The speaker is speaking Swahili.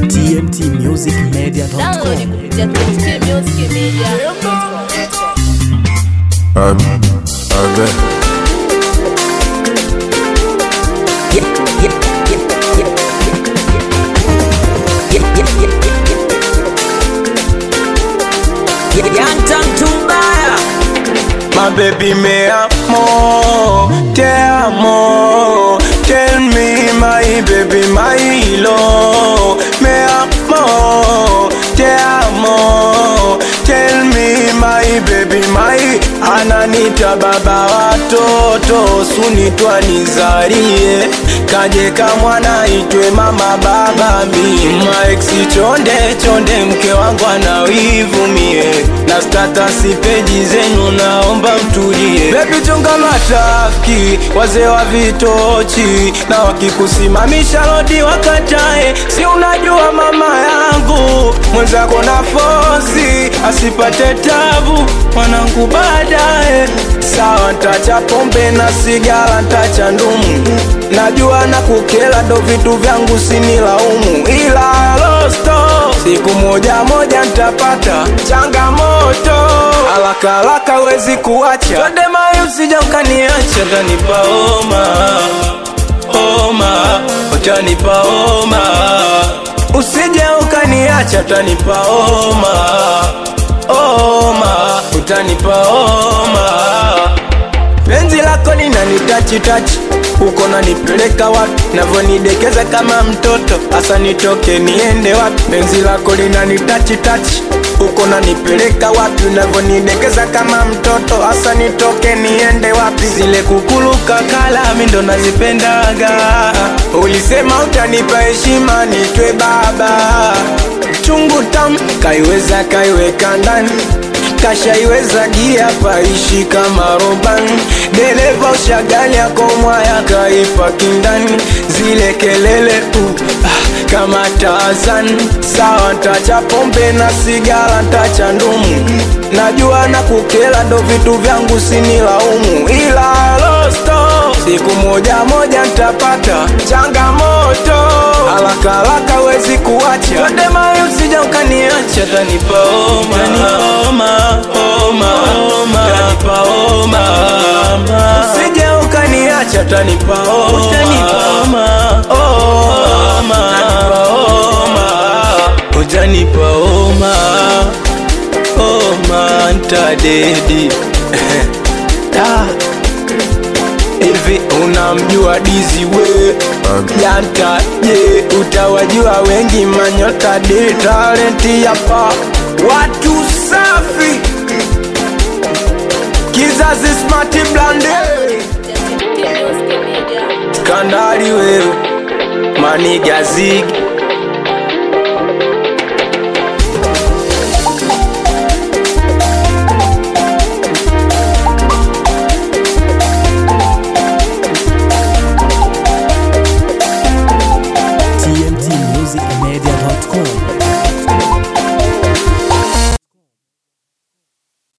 tmtmusicmedia.com. Download kupitia TMT Music Media. Um, okay. My baby, me amo, te amo. Tell me, my baby, my love. Me amo, te amo. Tell me, my baby, my ananita baba watoto, sunitwa nizarie, kaje kamwana itwe mama baba mi maeksi chonde chonde, mke wangu ana wivu mie na statasi peji zenu, naomba mtulie. Baby chunga matrafiki, wazee wa vitochi, na wakikusimamisha lodi wakatae, si unajua mama yangu mwenzako na fosi asipate tabu mwanangu baadaye. Sawa, ntacha pombe na sigara, ntacha ndumu, najua na kukela ndo vitu vyangu sinilaumu, ila losto siku moja moja ntapata changamoto, haraka haraka wezi kuacha twende mai, usija ukaniacha, utanipa homa homa, utanipa homa, usije ukaniacha, utanipa homa homa, utanipa homa penzi lako linanitachi tachi uko nanipeleka wapi navyonidekeza kama mtoto hasa nitoke niende wapi penzi lako linanitachi tachi uko nanipeleka wapi unavyonidekeza kama mtoto hasa nitoke niende wapi zile kukuluka kala mi ndo nazipendaga ulisema utanipa heshima nitwe baba chungu tam kaiweza kaiweka ndani kashaiweza gia paishi kama roban dereva ushagali yako mwaya kaipa kindani zile kelele tu ah, kama Tarzan sawa ntacha pombe na sigara ntacha ndumu najua na kukela ndo vitu vyangu sinilaumu ila losto siku moja moja ntapata changamoto haraka haraka wezi kuacha twende mai usija ukaniacha tanipa homa homa homa homa tanipa homa usije ukaniacha tanipa homa tanipa homa homa tanipa homa utanipa homa homa ntadedi ah. Hivi unamjua Dizi we Yanta je utawajua wengi manyota de talenti hapa watu safi kizazi smart blande TMT Music Media. skandali wewe maniga zigi